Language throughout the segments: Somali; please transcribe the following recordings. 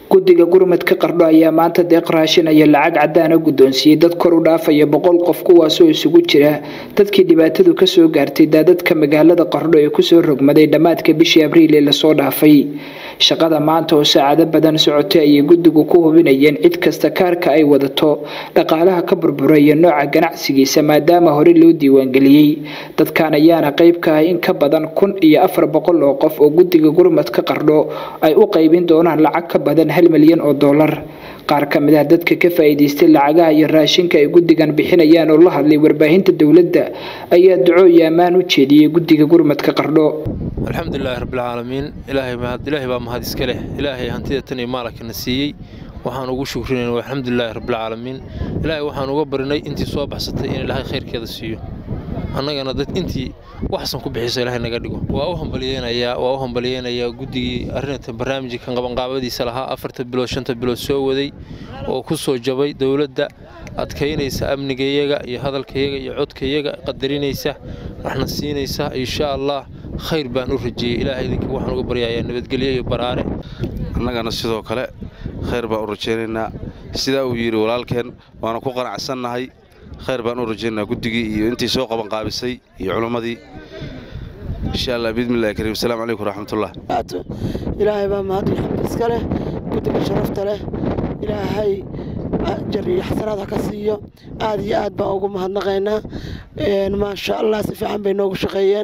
guddiga gurmadka qardho ayaa maanta deeq raashinaya lacag caddaana guddoonsiiyey dad kor u dhaafaya boqol qof kuwaasoo isugu jira dadkii dhibaatadu kasoo gaartay daadadka magaalada qardho ee kusoo rogmaday dhammaadka bishii abriil ee lasoo dhaafay shaqada maanta oo saacado badan socotay ayay guddigu ku hubinayeen cid kasta kaarka ay wadato dhaqaalaha ka burburaya nooca ganacsigiisa maadaama hore loo diiwaangeliyey dadkan ayaana qayb ka ah in ka badan kun iyo afar boqol oo qof oo guddiga gurmadka qardho ay u qaybin doonaan lacag ka badan hal milyan oo dollar qaar ka mid ah dadka ka faa'iidaystay lacagaha iyo raashinka ay guddigan bixinayaan oo la hadlay warbaahinta dowladda ayaa duco iyo ammaan u jeediyey guddiga gurmadka qardho alxamdulilaahi rabbilcaalamiin ilaahay baa mahad iska leh ilaahay hantida tan iyo maalakana siiyey waxaan ugu shukrinayna alxamdulilaahi rabbilcaalamiin ilaahay waxaan uga barinay intii soo baxsatay in ilaahay khayrkeeda siiyo annagana dad intii waxsan ku bixisa ilaahay naga dhigo waa u hambaliyeynayaa waa u hambaliyeynayaa guddigii arrinta barnaamijkan qabanqaabadiisa lahaa afarta bilood shanta bilood soo waday oo ku soo jabay dowladda adkaynaysa amnigayaga iyo hadalkayaga iyo codkayaga qadarinaysa waxna siinaysa insha allah khayr baan u rajeeyey ilaahay idinka waxaan uga baryayaa nabadgelyo iyo baraare annagana sidoo kale khayr baan u rajaynaynaa sidaa uu yidhi walaalkeen waana ku qanacsannahay khayr baan u rajaynaynaa guddigii iyo intii soo qabanqaabisay iyo culimmadii insha allah biidmillahi kariim asalaamu calaykum waraxmatullah ilaahay baa mahad iyo xamd iska leh guddiga sharafta leh ilaahay jar iyo xasanaad ha ka siiyo aad iyo aad baan ugu mahadnaqaynaa maasha allah si fiican bay noogu shaqeeyeen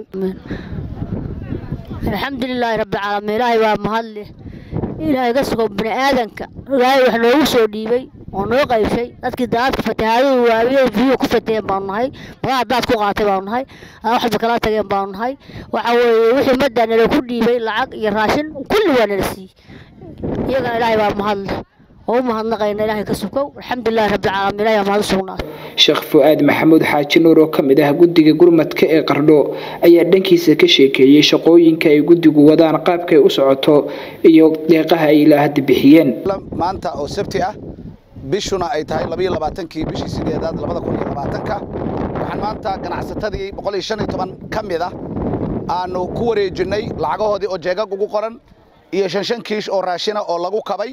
alxamdulilaahi rabbilcaalamiin ilaahay waa mahad leh ilaahay ka sugo bini aadanka ilaahay wax noogu soo dhiibay oo noo qaybshay dadkii daadka fatahaadadu waawiye biyuhu ku fataheen baanu nahay magaca daad ku qaatay baanu nahay waxba kala tageen baanu nahay waxa weeye wixii maddaa nala ku dhiibay lacag iyo raashin kulli waa nala siiyey iyagana ilaahay baa mahad leh oo u mahadnaqayna ilaahay ka sukow alxamdulilahi rabbilcaalamiin ilahay baa mahad u sugnaatay sheekh fu-aad maxamuud xaaji nuur oo ka mid ah guddiga gurmadka ee qardho ayaa dhankiisa ka sheekeeyey shaqooyinka ay guddigu wadaan qaabkay u socoto iyo deeqaha ay ilaa hadda bixiyeen maanta oo sabti ah bishuna ay tahay labayo labaatankii bishii sideedaad labada kun iyo labaatanka waxaan maanta ganacsatadii boqol iyo shan iyo toban ka mid ah aanu ku wareejinnay lacagahoodii oo jeegag ugu qoran iyo shan shan kiish oo raashina oo lagu kabay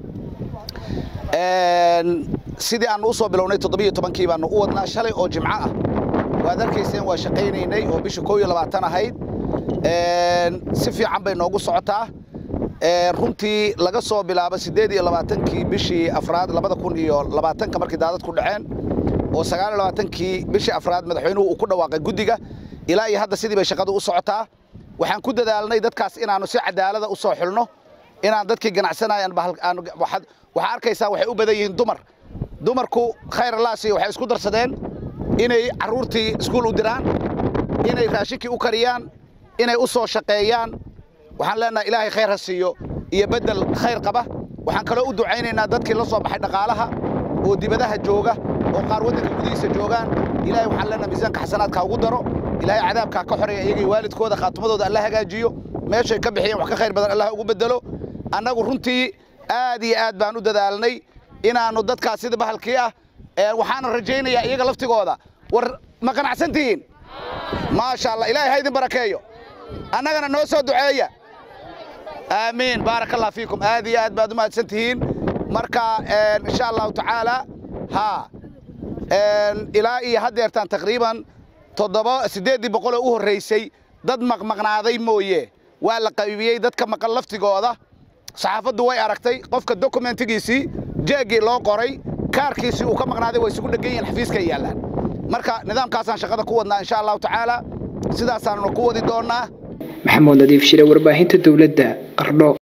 sidii aannu u soo bilownay toddobiyo tobankii baannu u wadnaa shalay oo jimco ah waad arkayseen waa shaqaynaynay oo bisha koob iyo labaatan ahayd si fiican bay noogu socotaa runtii laga soo bilaabo siddeed iyo labaatankii bishii afraad labada kun iyo labaatanka markii daadad ku dhaceen oo sagaal iyo labaatankii bishii afraad madaxweynuhu uu ku dhawaaqay guddiga ilaa iyo hadda sidii bay shaqadu u socotaa waxaan ku dadaalnay dadkaas inaannu si cadaalada u soo xulno inaan dadkii ganacsanayaan waxaad arkaysaa waxay u badan yihiin dumar dumarku khayr allaasi waxay isku darsadeen inay carruurtii iskuul u diraan inay raashinkii u kariyaan inay u soo shaqeeyaan waxaan leenahay ilaahay khayr ha siiyo iyo beddel khayr qaba waxaan kaloo u ducaynaynaa dadkii la soo baxay dhaqaalaha oo dibadaha jooga oo qaar waddanka gudihiisa joogaan ilaahay waxaan leenahay miisaanka xasanaadka ugu daro ilaahay cadaabkaa ka xoreeya iyagii waalidkooda khaatumadooda alla hagaajiyo meeshay ka bixiyeen wax ka khayr badan allah ugu beddelo annagu runtii aad iyo aad baan u dadaalnay inaannu dadkaas sida bahalkii ah waxaana rajaynayaa iyaga laftigooda war ma qanacsantihiin maasha allah ilaahay ha idin barakeeyo annagana noo soo duceeya aamiin baaraka allah fiikum aad iyo aad baad u mahadsan tihiin marka insha allahu tacaala haa ilaa iyo haddeertaan taqriiban toddoba siddeeddii boqoloo u horraysay dad maqmaqnaaday mooye waa la qaybiyey dadka maqan laftigooda saxaafaddu way aragtay qofka dokumentigiisii jeeggii loo qoray kaarkiisii uu ka maqnaaday way isugu dhegan yihiin xafiiskay yaallaan marka nidaamkaasaan shaqada ku wadnaa insha allahu tacaala sidaasaannu ku wadi doonnaa maxamuud nadiif shire warbaahinta dowladda qardho